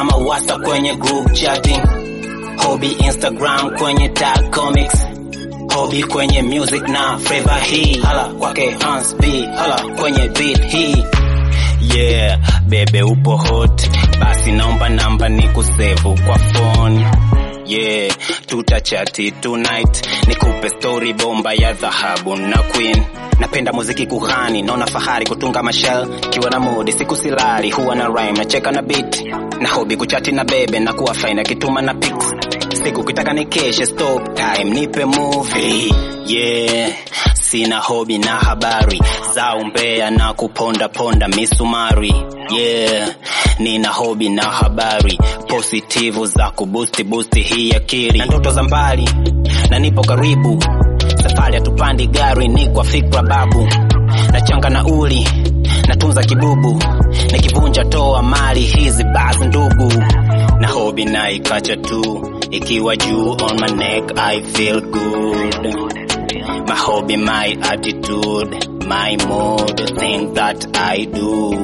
na mawasa kwenye group chatting Hobby Instagram kwenye tag comics Hobby kwenye music na flavor hii hala kwake Hans B hala kwenye beat hii yeah bebe upo hot basi naomba namba ni kusevu kwa phone yeah tutachati tonight nikupe story bomba ya dhahabu na queen napenda muziki kughani naona fahari kutunga mashel kiwa na mudi siku silali huwa na rhyme nacheka na beat na hobi kuchati na bebe na kuwa fine akituma na pics siku kitaka nikeshe stop time nipe movie yeah sina hobi na habari za umbea na kuponda ponda misumari yeah nina hobi na habari positivu za kubusti busti hii akili na ndoto za mbali na nipo karibu safari hatupandi gari ni kwa fikra babu nachanga na uli natunza kibubu nikivunja toa mali hizi basi ndugu na hobi na ikacha tu ikiwa juu on my neck i feel good my hobby my attitude my mood thing that i do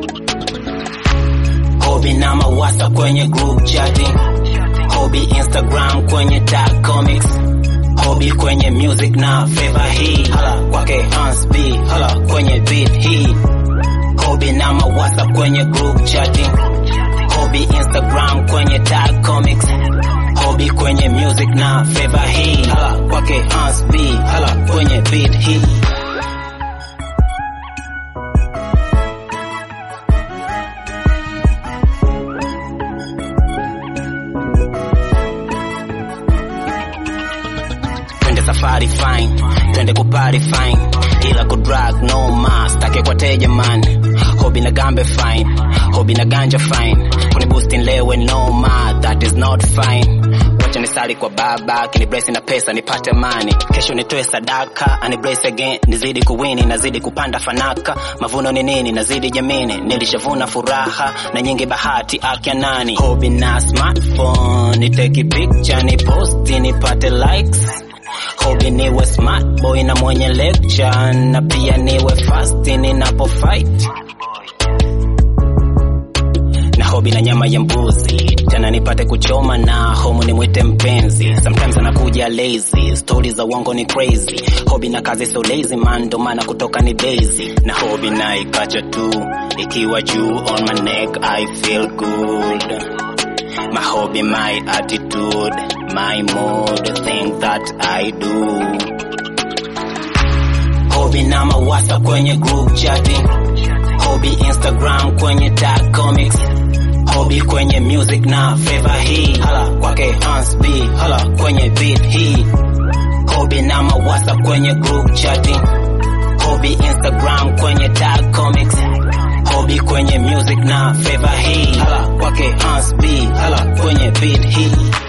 hobby na mawasa kwenye group chatting hobby instagram kwenye tag comics hobby kwenye music na favor hii hala kwake Hans B hala kwenye beat hii hobby na mawasa kwenye group chatting hobby instagram kwenye tag comics hobby kwenye music na favor hii hala kwake Hans B hala kwenye beat hii twende safari fine twende kupari fine ila kudrag no ma stake kwa teja man hobi na gambe fine hobi na ganja fine kunibusti nlewe no ma that is not fine wacha nisali kwa baba kiniblesi na pesa nipate mani kesho nitoe sadaka aniblesi again nizidi kuwini nazidi kupanda fanaka mavuno ni nini nazidi jamini nilishavuna furaha na nyingi bahati akya nani hobi na smartphone niteki picture ni posti nipate likes hobi niwe smart boy na mwenye lecture na pia niwe fast ninapo fight na hobi na nyama ya mbuzi tena nipate kuchoma na homu nimwite mpenzi sometimes anakuja lazy stori za uongo ni crazy hobi na kazi so lazy man ndo maana kutoka ni daisy na hobi na ikacha tu ikiwa juu on my neck i feel good my hobby, my attitude, my mood, thing that I do. Hobby na mawasa kwenye group chatting, hobby Instagram kwenye tag comics, hobby kwenye music na favor hii, hala kwake Hans B, hala kwenye beat hii. Hobby na mawasa kwenye group chatting, hobby Instagram kwenye tag comics hobby kwenye music na favor hii hala kwake Hans B hala kwenye beat hii